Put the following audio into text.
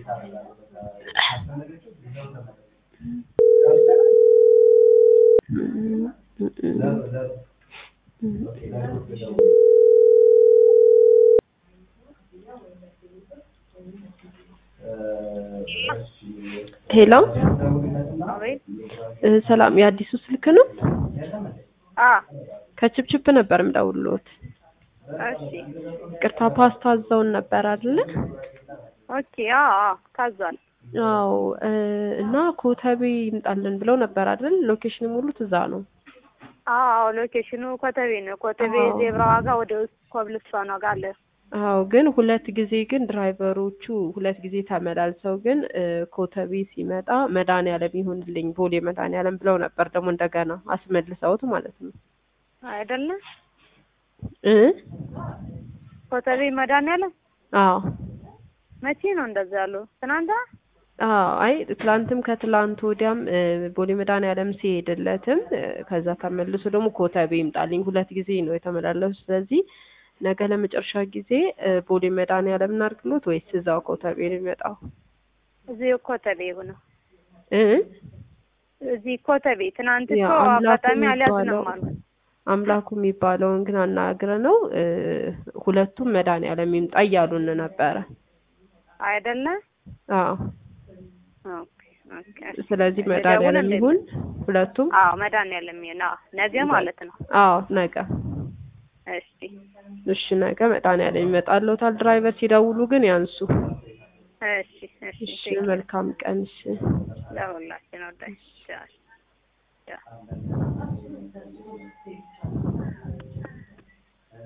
ሄሎ አቤት እ ሰላም የአዲሱ ስልክ ነው? አ ከችፕችፕ ነበር የምደውልዎት። እሺ ቅርታ ፓስታ አዘውን ነበር አይደለ? ኦኬ አ አ ታዟል አዎ እ እና ኮተቤ ይምጣልን ብለው ነበር አይደል? ሎኬሽን ሙሉት እዛ ነው። አዎ ሎኬሽኑ ኮተቤ ነው ኮተቤ አዎ። ዜብራ ዋጋ ወደ ውስጥ ኮብልስቶን ዋጋ አለ አዎ ግን ሁለት ጊዜ ግን ድራይቨሮቹ ሁለት ጊዜ ተመላልሰው ግን እ ኮተቤ ሲመጣ መድኃኒዓለም ይሁንልኝ ቦሌ መድኃኒዓለም ብለው ነበር ደግሞ እንደገና አስመልሰውት ማለት ነው አይደለም እ ኮተቤ መድኃኒዓለም አዎ መቼ ነው እንደዛ ያሉ ትናንት አዎ አይ ትላንትም ከትላንት ወዲያም እ ቦሌ መድኃኒዓለም ሲሄድለትም እ ከዛ ተመልሶ ደግሞ ኮተቤ ይምጣልኝ ሁለት ጊዜ ነው የተመላለሱ ስለዚህ ነገ ለመጨረሻ ጊዜ እ ቦሌ መድኃኒዓለም እናድርግሎት ወይስ እዛው ኮተቤ ነው የሚመጣው እዚህ ኮተቤ ሆነ እ እዚህ ኮተቤ ትናንት ያ እኮ አምላኩ አጋጣሚ የሚባለው አልያዝንም አሉ አምላኩ የሚባለውን ግን አናግረ ነው እ ሁለቱም መድኃኒዓለም ይምጣ እያሉን ነበረ አይደለም አዎ ኦኬ ኦኬ ስለዚህ መድኃኒዓለም ደውለን ይሁን ሁለቱም አዎ መድኃኒዓለም ይሁን አዎ ነገ ማለት ነው አዎ ነገ እሺ እሺ ነገ መድኃኒዓለም ይመጣልዎታል ድራይቨር ሲደውሉ ግን ያንሱ እሺ እሺ እሺ መልካም ቀን እሺ ለሁላችን ወዳጅ